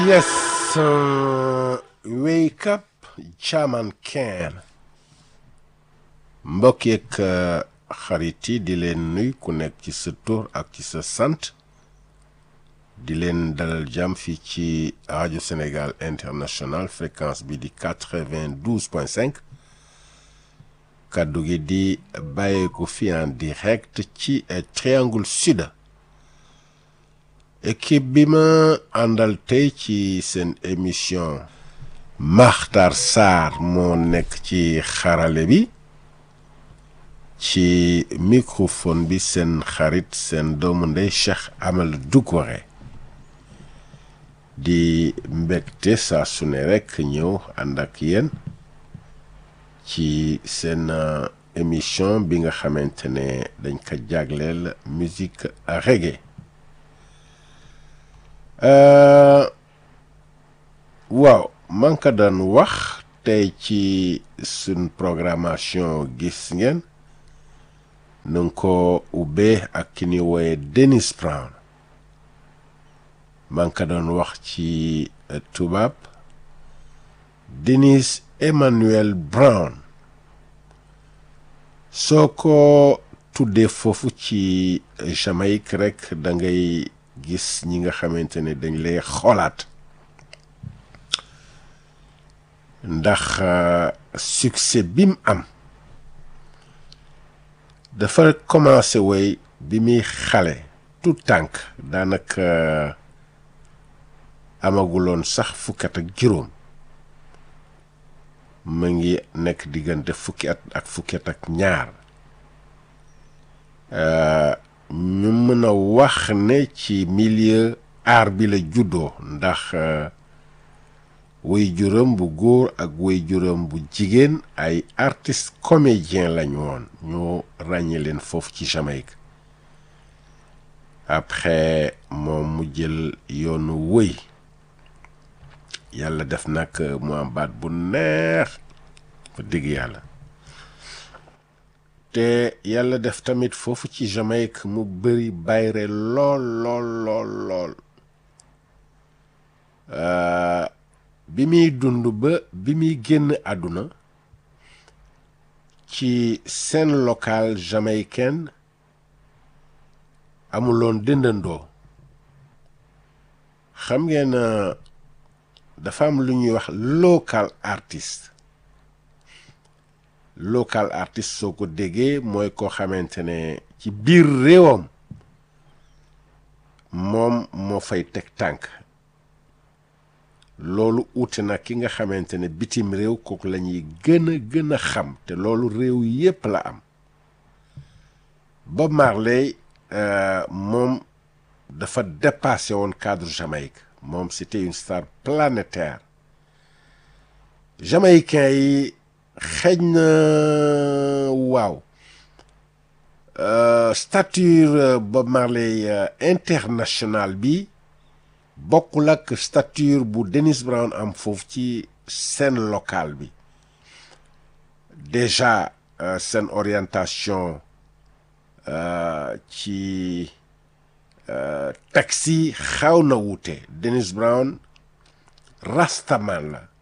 Yes, uh, wake up Chairman Ken mbokk yeeg xarit yi di leen nuy ku nekk ci sa tur ak ci sa sant di leen dalal jàmm fii ci rajo Sénégal international fréquence bi di quatre-vingt-douze point cinq kàddu gi di bàyyeeku fi en direct ci triangle sud équipe bi ma àndal tey ci seen émission Makhtar Sarr moo nekk ci xarale bi ci microphone bi seen xarit seen doomu ndey Cheikh Amal Doucouré di mbégte saa su ne rekk ñëw ànd ak yéen ci seen émission bi nga xamante ne dañ ko jagleel musique reggae waaw man ka daan wax tey ci suñ programmation gis ngeen nu nga ko ubbee ak ki ni wooye Dennis Brown man ka doon wax ci tubaab Dennis Emmanuel Brown soo ko tuddee foofu ci Jamaïque rekk da ngay gis ñi nga xamante ne dañ lay xoolaat ndax succès bi mu am dafa commencé woy bi muy xale tout tànk daanaka amaguloon sax fukkat ak juróom mu ngi nekk diggante fukki at ak fukki at ak ñaar ñu mën a wax ne ci milieu art bi la juddoo ndax way juróom bu góor ak way juróom bu jigéen ay artiste comédien lañu woon ñoo ràññee leen foofu ci Jamaïque après moom mu jël yoonu wëy yàlla def nag mu am baat bu neex fa dëgg yàlla te yàlla def tamit foofu ci Jamaïque mu bëri bayre lool lool lool lool bi muy dund ba bi muy génn àdduna ci scène locale jamaïcaine amuloon dëndandoo xam ngeen dafa am lu ñuy wax local artiste local artiste soo ko déggee mooy koo xamante ne ci biir réewam moom moo fay teg tànk loolu uute na ki nga xamante ne bitim réew kooku la ñuy gën a gën a xam te loolu réew yépp la am Bob Marley moom dafa dépassé woon cadre Jamaïque moom c'était une star planétaire jamaïcain yi xëj na waaw stature Bob Marley international bi bokkul ak stature bu Dennis Brown am foofu ci scène locale bi déjà seen orientation ci taxi xaw na wuute Dennis Brown rastaman la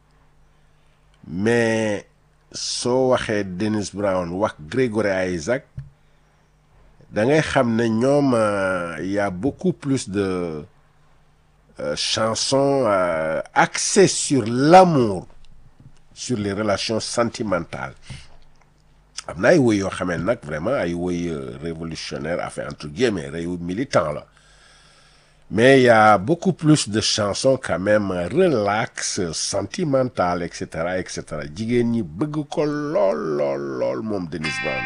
mais soo waxee Dennis Brown wax Gregory Isaac da ngay xam ne ñoom y a beaucoup plus de Euh, chanson euh, axée sur l'amour sur les relations sentimentales am na ay woy yoo xamee nag vraiment ay woy euh, révolutionnaire enfin entre guillemets réew militant la mais il y a beaucoup plus de chansons quand même relax sentimentales et cetera et cetera jigéen ñi bëgg ko lool lool lool moom Dennis Brown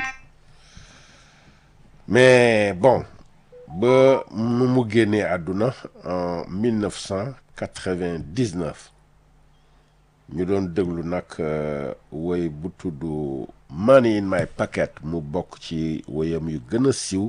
mais bon ba nu mu génnee àdduna en 1999 ñu doon déglu nag woy bu tudd Money in my pocket mu bokk ci woyam yu gën a siiw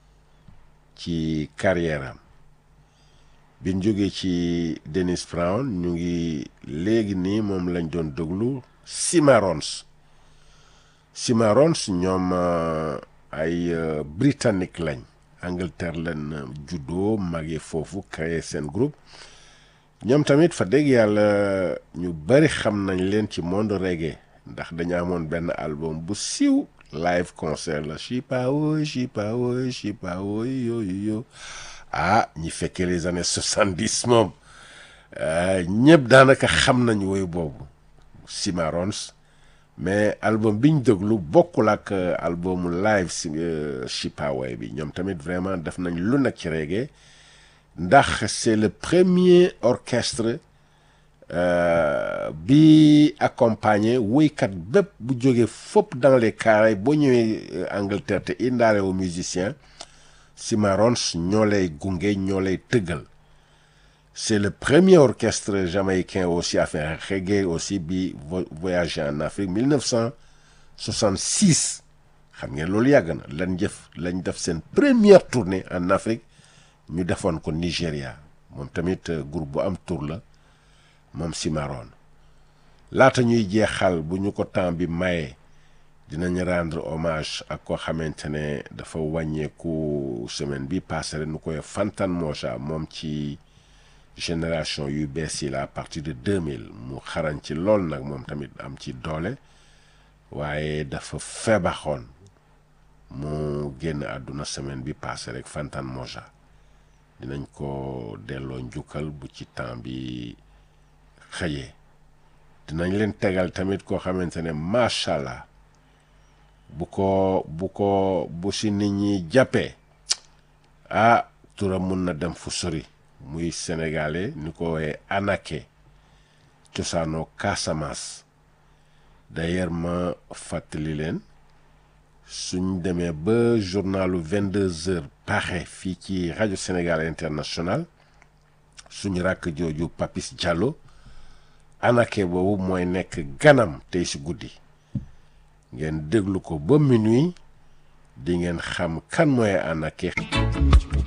ci carrière am bi ñu jógee ci Dennis Brown ñu ngi léegi nii moom lañ doon déglu Cimarrons Cimarrons ñoom ay britannique lañ Angleterre leen juddoo màggee foofu créé seen groupe ñoom tamit fa dégg yàlla ñu bari xam nañ leen ci monde reggae ndax dañu amoon benn album bu siiw live concert la chipawoy chipawoy chipawoy yooyu yo ah ñi fekkee les années soixante-dix moom ñëpp daanaka xam nañ woyu boobu Cimarrons mais album bi ñu déglu bokkul ak albumu live si chipawoy bi ñoom tamit vraiment def nañ lu nekk ci reggae ndax c'est le premier orchestre bi accompagné woykat bépp bu jógee fopp dans les Caraïbes boo ñëwee Angleterre te indaale wu musicien Cimarrons ñoo lay gunge ñoo lay tëggal c'est le premier orchestre jamaïcain aussi enfin reggae aussi bi voyagé en Afrique 1966 xam ngeen loolu yàgg na lañ jëf lañ def seen première tournée en Afrique ñu defoon ko Nigéria moom tamit groupe bu am tour la moom Cimarron laata ñuy jeexal bu ñu ko temps bi maye dinañ rendre hommage ak koo xamante ne dafa wàññeeku semaine bi passé nu koy Fantan Moja moom ci génération yu bees yi la à partir de 2000 mu xarañ ci lool nag moom tamit am ci doole waaye dafa feebaxoon mu génn àdduna semaine bi passé rek Fantan Moja dinañ ko delloo njukkal bu ci temps bi xëyee dinañ leen tegal tamit koo xamante ne macha allah bu ko bu ko bu si nit ñi jàppee ah turam mun na dem fu sori muy sénégalais ni ko woowee Anaké cosaanoo Casamance d'ailleurs ma fàttali leen suñ demee ba journalu 22 heures paaxe fii ci rajo Sénégal international suñu rakk jooju Papis Diallo Anaké boobu mooy nekk ganam tey si guddi ngeen déglu ko ba minuit di ngeen xam kan mooy Anaké